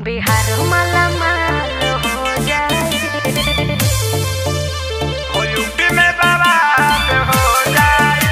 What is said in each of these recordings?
बिहार माला माल हो जाए हो यूपी में बवाल हो जाए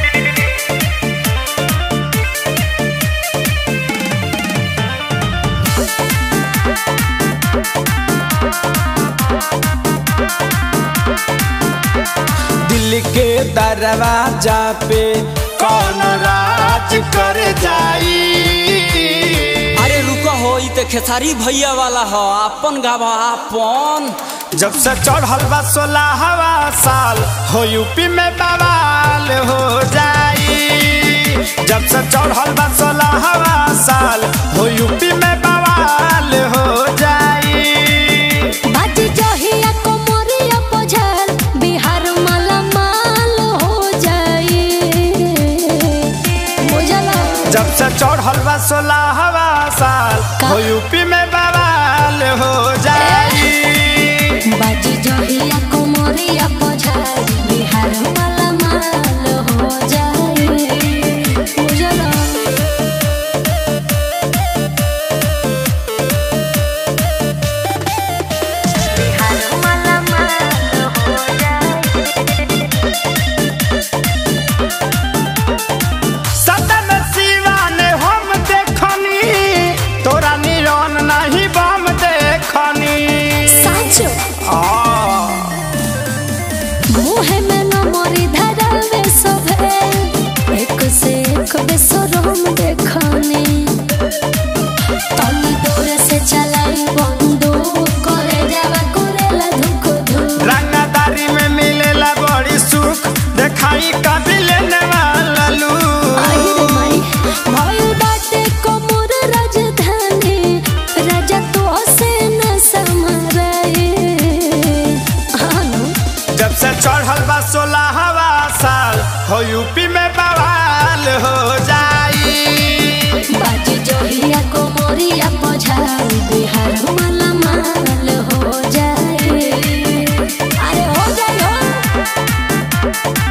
दिल के दरवाजा पे कौन राज कर जाई अरे रुको हो ई ते खेसारी भैया वाला हो अपन गावा अपन जब से चढ़ल बा सोलहवा साल हो यूपी में बवाल हो जाई जब से चढ़ल बा सोलहवा साल हो यूपी में बवाल हो जाई बाजी जहिया कोमरिया पझल बिहार माला माल हो जाए बुझला जब से चढ़ल बा सोलहवा साल हो यूपी में बवाल हो जाई बाजी जहिया कोमरिया पझल बिहार माला माल हो जाए बुझला बिहार माला माल हो जाए सदन शिवा ने हम देखनी तोरा निरन नहीं बम देखनी साचो आ, मुहे में न मोरी धरावे सभे एक से एक बेसरम देखनी तनी दूर से चलाई बंदूक करे जावा करेला धुक धुक रंगदारी में मिलेला बड़ी सुख देखाई काबिल वाला लू आहिर माई भइल बाटे कोमर राजधानी राजा तो से न समराए हानो जब से चढ़ल बा सोलहवा साल हो यूपी में बवाल हो जाई बाजी जोहिया कोमरिया पझाई बिहार माला माल हो जाए अरे हो जाए हो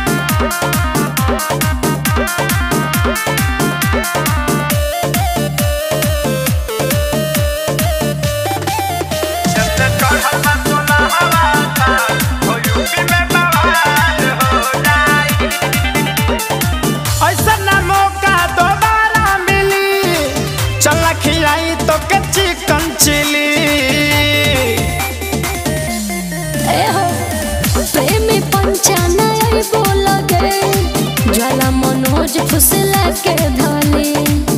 जब से चढ़ल बा सोलहवा साल हो यूपी में बवाल हो जाए ऐसा ना मौका दोबारा मिली चल खिलाई तो के चिकन चिली ए हो प्रेमी पंचाना आई बोल गे ज्वाला मनोज फुसला के धनी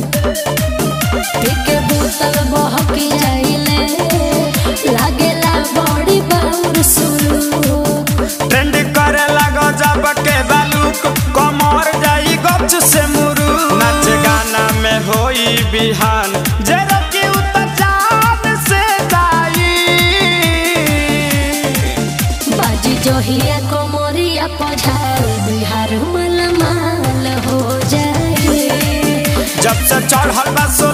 पीके बोतल बहकी जाइले लागेला बड़ी बाउर सुरू ट्रेंड करे लगो जब के बालूक कमर जाई गच से मुरू नाच गाना में होई बिहान जरा की उतर जान से जाई बाजी जोहिया कोमरिया पझाल बिहार माल माल हो जाए जब से चढ़ल बा सो